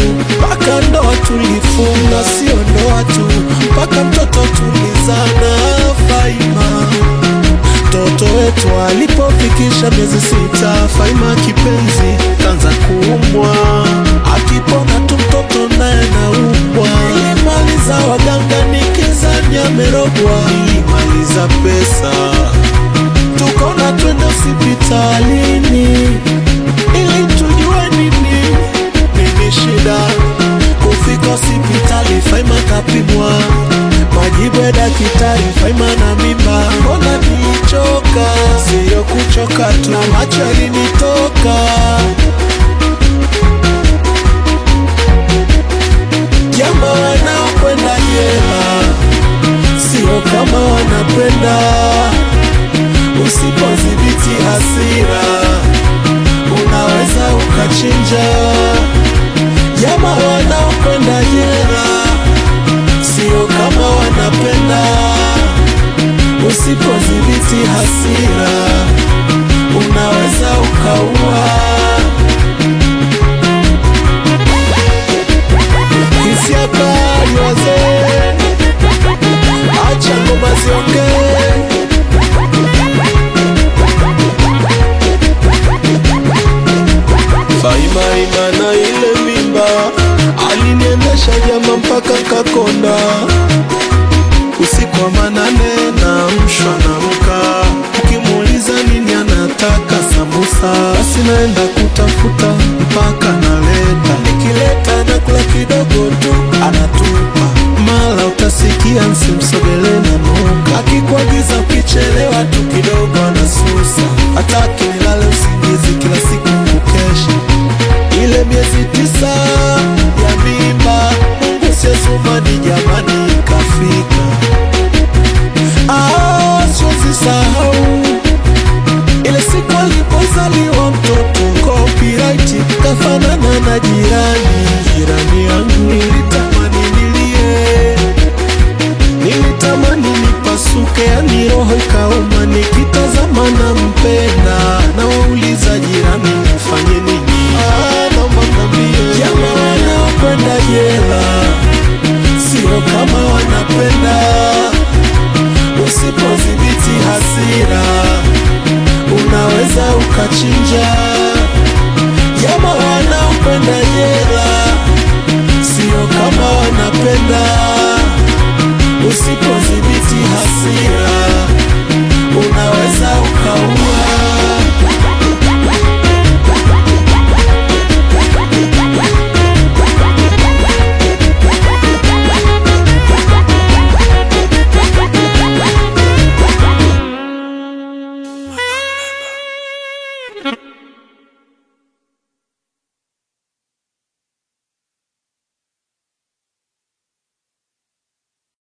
mpaka ndoa tulifunga, sio ndoa tu, mpaka mtoto tulizana. Faima mtoto wetu alipofikisha miezi sita, Faima kipenzi kanza kuumwa, akipona tu mtoto naye naumwa. Nilimaliza waganga nikizani amerogwa, nilimaliza pesa tukona twende hospitalini ili tujue nini nini shida. Kufika hospitali, Faima kapimwa, majibu ya daktari, Faima na mimba. Mbona nilichoka? Siyo kuchoka tu, na macho yalinitoka. Jamaa wanaokwenda jela sio kama wanapenda Usipodhibiti hasira unaweza ukachinja. Jamaa wanaokwenda jela sio kama wanapenda. Usipodhibiti hasira unaweza ukaua. Hisia kali wazee, acha ngoma ziongee. Faima imana ile mimba aliniendesha jama mpaka Kakonda. Usiku wa manane na mshwa na mka, ukimuuliza nini anataka sambusa, basi naenda kutafuta mpaka naleta, nikileta na kula kidogo tu anatupa, mala utasikia nsimsogele na nuka, akikuagiza ukichelewa tu kidogo anasusa, hataki nilale usingizi kila siku kukesha ile miezi tisa ya mimba, Mungu siasumani jamani, ikafika. Ah, siwezi sahau ile siku alipozaliwa mtoto, copyright kafanana na jirani, jirani yangu. Nilitamani nilie, nilitamani nipasuke, yani roho ikauma, nikitazama na mpenda, na wauliza jirani, nifanye nini? Ah, naomba mnambie jamaa wanaokwenda jela sio kama wanapenda. Usipodhibiti hasira unaweza ukachinja.